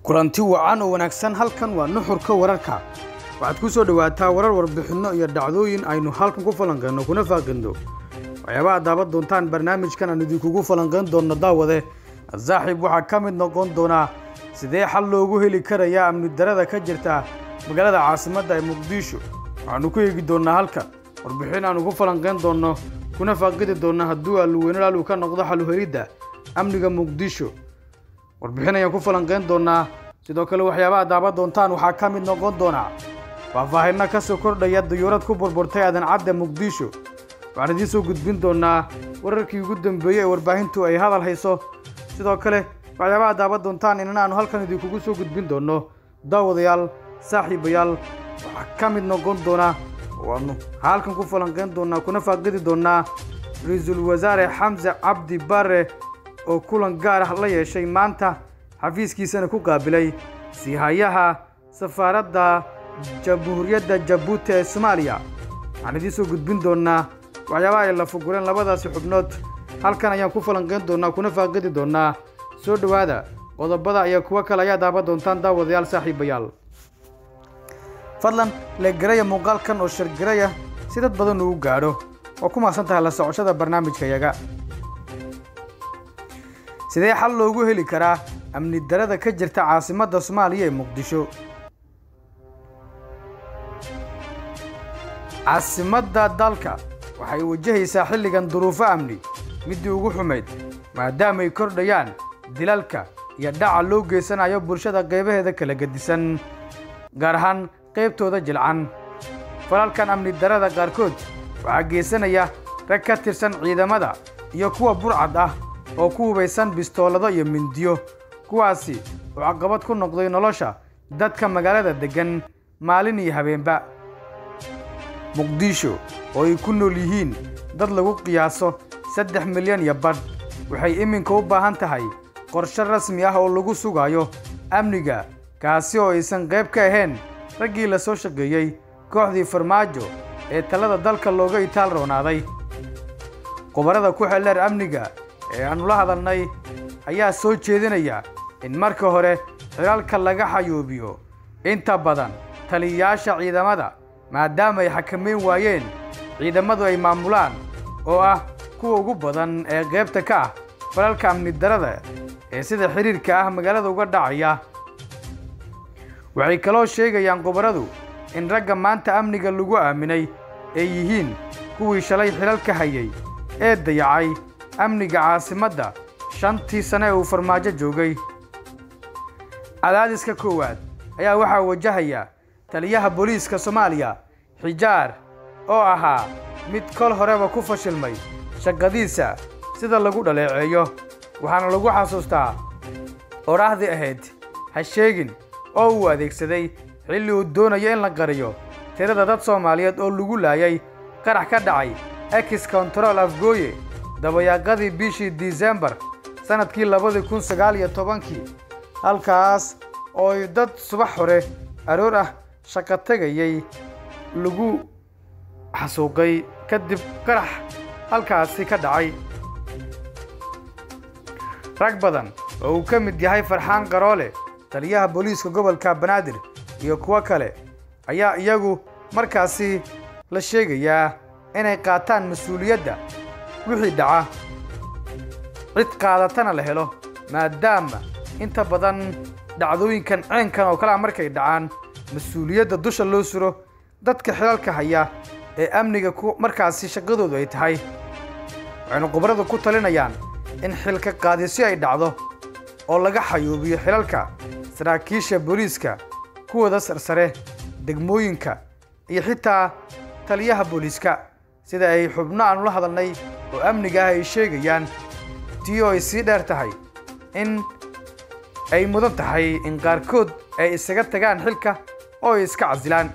kulanti wacan oo wanaagsan halkan waa nuxurka wararka waxaad ku soo dhowaataa warar warbixinno iyo dhacdooyin aynu halkan ku falanqeyno kuna faaqinno waxyaabaha daaban doontaan barnaamijkan aan idinkugu falanqeyn doonno daawade saaxiib waxaa ka mid noqon doonaa sidee xal loogu heli karayaa amni darada ka jirta magaalada caasimadda ee muqdisho waxaanu ku eegi doonnaa halkan warbixin aanu ku falanqeyn doonno kuna faaqidi doonno hadduu alluweynalaal uu ka noqdo xaluhelidda amniga muqdisho warbixin ayaan ku falanqeyn doonaa sidoo kale waxyaabaha daaban doontaan waxaa ka mid noqon doonaa faahfaahinno ka soo kordhaya dayuurad ku burburtay aadan cadde muqdisho waxaan idiin soo gudbin doonaa wararkii ugu dambeeyey ee warbaahintu ay hadal hayso sidoo kale waxyaabaha daaban doontaan inana aanu halkan idinkugu soo gudbin doonno daawadayaal saaxiibayaal waxaa ka mid noqon doona waanu halkan ku falanqeyn doonaa kuna faaqidi doonaa ra-iisul wasaare xamse cabdi bare oo kulan gaar ah la yeeshay maanta xafiiskiisana ku qaabilay siihayaha safaaradda jamhuuriyadda jabuuti ee soomaaliya waxaan idiin soo gudbin doonaa waxyaabaha ay la fugureen labadaasi xubnood halkan ayaan ku falanqeyn doonaa kuna faaqidi doonaa soo dhowaada qodobada iyo kuwo kale ayaa daaban doontaan daawadayaal saaxiibayaal fadlan leegaraya muuqaalkan oo shargaraya si dad badan uu gaadho oo ku maadsan tahay la socoshada barnaamijkayaga sidee xal loogu heli karaa amni darada ka jirta caasimadda soomaaliya ee muqdisho caasimadda dalka waxay wajahaysaa xilligan duruufo amni middii ugu xumayd maadaamay kordhayaan dilalka iyo dhaca loo geysanayo bulshada qaybaheeda kala gedisan gaar ahaan qaybtooda jilcan falalkan amni darada qaarkood waxaa geysanaya rag ka tirsan ciidamada iyo kuwa burcad ah oo ku hubaysan bistoolado iyo mindiyo kuwaasi oo caqabad ku noqday nolosha dadka magaalada deggan maalin iyo habeenba muqdisho oo ay ku nool yihiin dad lagu qiyaaso saddex milyan iyo badh waxay iminka u baahan tahay qorshe rasmi ah oo lagu sugayo amniga kaasi oo aysan qayb ka ahayn raggii la soo shaqeeyey kooxdii farmaajo ee talada dalka looga itaal roonaaday khubarada ku xeldheer amniga ee aannu la hadalnay ayaa soo jeedinaya in marka hore xilaalka laga xayuubiyo inta badan taliyayaasha ciidamada maadaama ay xakamayn waayeen ciidamadu ay maamulaan oo ah kuwa ugu badan ee qaybta ka ah falalka amni darada ee sida xidhiirka ah magaalada uga dhacaya waxay kaloo sheegayaan khubaradu in ragga maanta amniga lagu aaminay ay yihiin kuwii shalay xilalka hayay ee dayacay amniga caasimadda shantii sane ee uu farmaajo joogay cadaadiska koowaad ayaa waxaa wajahaya taliyaha booliiska soomaaliya xijaar oo ahaa mid kol horeba ku fashilmay shaqadiisa sida lagu dhaleeceeyo waxaana lagu xasuustaa odhaahdii ahayd ha sheegin oo uu adeegsaday xilli uu doonayo in la qariyo tirada dad soomaaliyeed oo lagu laayay qarax ka dhacay ex kontarool afgooye dabayaaqadii bishii disembar sannadkii labadii kun sagaal iyo tobankii halkaas oo ay dad subax hore aroor ah shaqo tegayay lagu xasuuqay kadib qarax halkaasi ka dhacay rag badan oo uu ka mid yahay farxaan qaroole taliyaha booliiska gobolka banaadir iyo kuwo kale ayaa iyagu markaasi la sheegayaa inay qaataan mas-uuliyadda wixii dhaca cid qaadatana la helo maadaama inta badan dhacdooyinkan ceenkan oo kalea markay dhacaan mas-uuliyadda dusha loo suro dadka xilalka haya ee amniga markaasi shaqadoodu ay tahay waxaynu khubaradu ku talinayaan in xilka qaadisyo ay dhacdo oo laga xayuubiyo xilalka saraakiisha booliiska kuwooda sarsare degmooyinka iyo xitaa taliyaha booliiska sida ay xubno aanu la hadalnay oo amniga ah ay sheegayaan tii oo ay sii dheer tahay in ay mudan tahay in qaarkood ay isaga tagaan xilka oo ay iska casilaan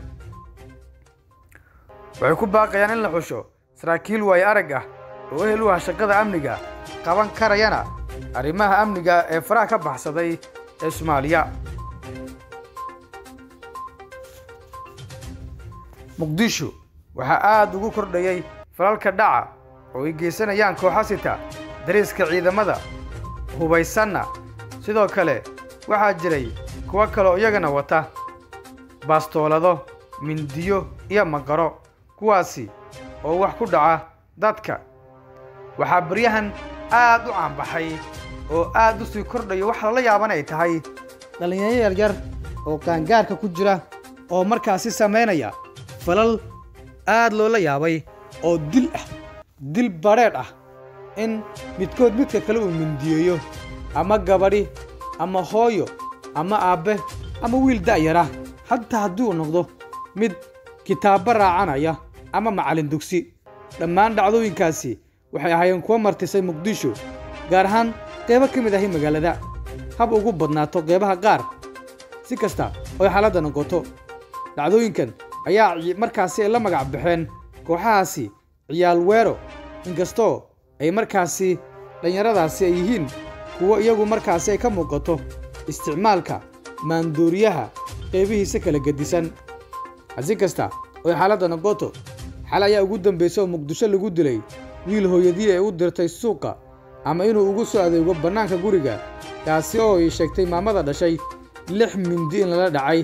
waxay ku baaqayaan in la xusho saraakiil waayo arag ah oo ehel u ah shaqada amniga qaban karayana arrimaha amniga ee faraha ka baxsaday ee soomaaliya muqdisho waxaa aad ugu kordhayay falalka dhaca oo ay geysanayaan kooxasita dariiska ciidamada hubaysanna sidoo kale waxaa jiray kuwo kaleo iyagana wata baastoolado mindiyo iyo magaro kuwaasi oo wax ku dhaca dadka waxaa baryahan aad u caanbaxay oo aad u sii kordhayo wax lala yaaban ay tahay dhallinyaro yaryar oo qaangaarka ku jira oo markaasi samaynaya falal aad loola yaabay oo dil ah dil badrheedh ah in midkood midka kale uu mindiyeeyo ama gabadhi ama hooyo ama aabbe ama wiil da'yara hataa haddii uu noqdo mid kitaabba raacanaya ama macallin dugsi dhammaan dhacdooyinkaasi waxay ahaayeen kuwa martisay muqdisho gaar ahaan qeybo ka mid ahi magaalada hab ugu badnaato qeybaha qaar si kasta oy xaaladda noqoto dhacdooyinkan ayaa markaasi ay la magac baxeen kooxahaasi ciyaal weero inkastoo ay markaasi dhallinyaradaasi ay yihiin kuwo iyagu markaasi ay ka muuqato isticmaalka maandooriyaha qeybihiisa kala gedisan hasi kasta oy xaaladda noqoto xal ayaa ugu dambaysa oo muqdisho lagu dilay wiil hooyadii ay u dirtay suuqa ama inuu ugu soo adeego bannaanka guriga kaasi oo ay sheegtay maamada dhashay lix mindi in lala dhacay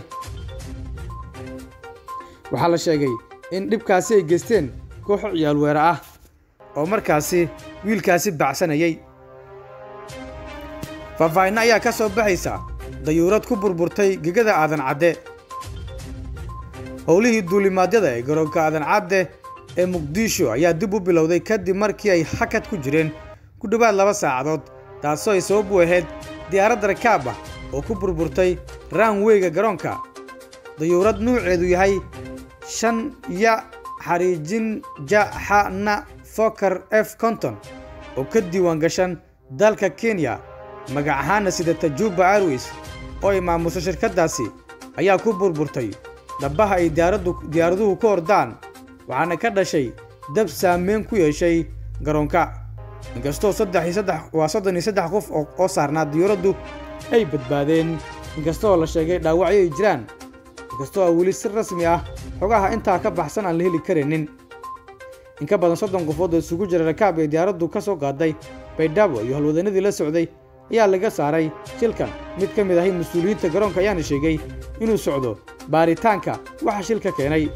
waxaa la sheegay in dhibkaasi ay geysteen kooxo ciyaal weera ah oo markaasi wiilkaasi bacsanayay faahfaahinno ayaa ka soo baxaysa dayuurad ku burburtay gegada aadan cadde howlihii duulimaadyada ee garoonka aadan cadde ee muqdisho ayaa dib u bilowday kadib markii ay hakad ku jireen ku dhowaad laba saacadood taasoo ay sabab u ahayd diyaaradda rakaab ah oo ku burburtay raanweyga garoonka dayuurad nuuceedu yahay shan ya xariijin jaxana fokar f konton oo ka diiwaan gashan dalka kenya magac ahaana sidata juba airways oo ay maamuso shirkaddaasi ayaa ku burburtay dhabbaha ay diyaaraduhu ka ordaan waxaana ka dhashay dab saameyn ku yeeshay garoonka inkastoo waa soddon iyo saddex qof oo saarnaa diyuuraddu ay badbaadeen inkastoo la sheegay dhaawacyo ay jiraan inkastoo a weli si rasmi ah xogaha intaa ka baxsan aan la heli karaynin in ka badan soddon qofood oo isugu jira rakaab ee diyaaraddu ka soo qaaday baydhabo iyo halwadanadii la socday ayaa laga saaray shilkan mid ka mid ahi mas-uuliyiinta garoonka ayaana sheegay inuu socdo baaritaanka waxa shilka keenay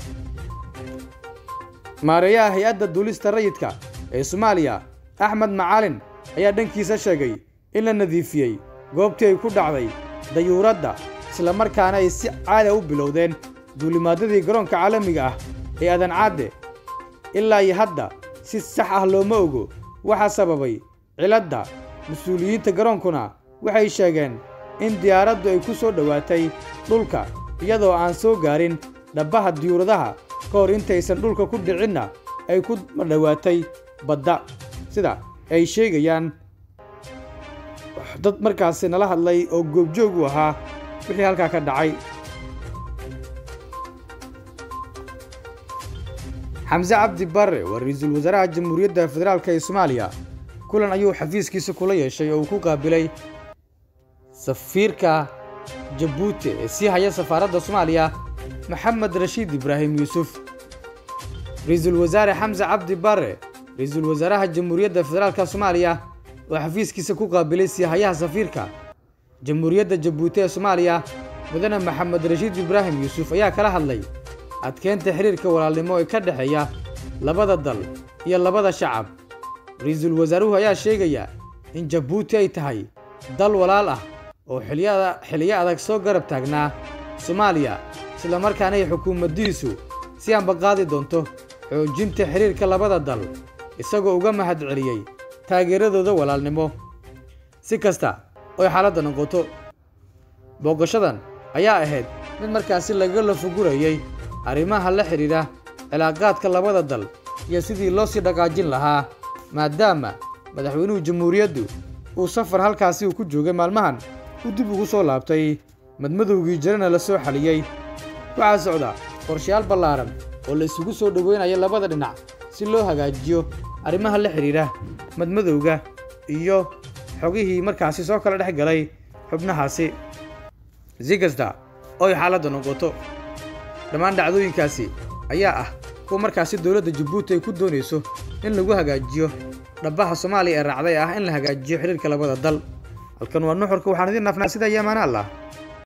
maareeyaha hay-adda duulista rayidka ee soomaaliya axmed macaalin ayaa dhankiisa sheegay in la nadiifiyey goobtii ay ku dhacday dayuuradda islamarkaana ay si caada u bilowdeen duulimaadyadii garoonka caalamiga ah ee aadan cadde ilaa iyo hadda si sax ah looma ogo waxaa sababay ciladda mas-uuliyiinta garoonkuna waxay sheegeen in diyaaraddu ay ku soo dhowaatay dhulka iyadoo aan soo gaarin dhabbaha diyuuradaha ka hor intaysan dhulka ku dhicinna ay ku dhowaatay badda sida ay sheegayaan dad markaasi nala hadlay oo goobjoog u ahaa wixii halkaa ka dhacay xamse cabdi barre waa ra-iisul wasaaraha jamhuuriyadda federaalk ee soomaaliya kulan ayuu xafiiskiisa kula yeeshay oo uu ku qaabilay safiirka jabuuti ee sii haya safaaradda soomaaliya maxamed rashiid ibraahim yuusuf ra-iisul wasaare xamse cabdi barre ra-iisul wasaaraha jamhuuriyadda federaalka soomaaliya oo xafiiskiisa ku qaabilay siihayaha safiirka jamhuuriyadda jabuuti ee soomaaliya mudane maxamed rashiid ibraahim yuusuf ayaa kala hadlay adkeynta xiriirka walaalnimo ee ka dhexeeya labada dal iyo labada shacab ra-iisul wasaaruhu ayaa sheegaya in jabuuti ay tahay dal walaal ah oo xiliyo adag soo garab taagnaa soomaaliya islamarkaana ay xukuumaddiisu si aanba qaadi doonto xoojinta xiriirka labada dal isagoo uga mahad celiyey taageeradooda walaalnimo si kasta oy xaaladda noqoto booqashadan ayaa ahayd mid markaasi laga lafugurayey arrimaha la xidhiidha cilaaqaadka labada dal iyo sidii loo sii dhaqaajin lahaa maadaama madaxweynuhu jamhuuriyaddu uu safar halkaasi uu ku joogay maalmahan uu dib ugu soo laabtay madmadowgii jirana la soo xaliyey waxaa socda qorshayaal ballaaran oo la isugu soo dhoweynaya labada dhinac si loo hagaajiyo arrimaha la xidhiidha madmadowga iyo xogihii markaasi soo kala dhex galay xubnahaasi si kasta oy xaaladda noqoto dhammaan dhacdooyinkaasi ayaa ah kuwa markaasi dowladda jabuuti ay ku doonayso in lagu hagaajiyo dhabbaha soomaaliya ee raacday ah in la hagaajiyo xidhiirka labada dal halkan waa nuxurka waxaan idiin naafnaa sida iyo amaana allah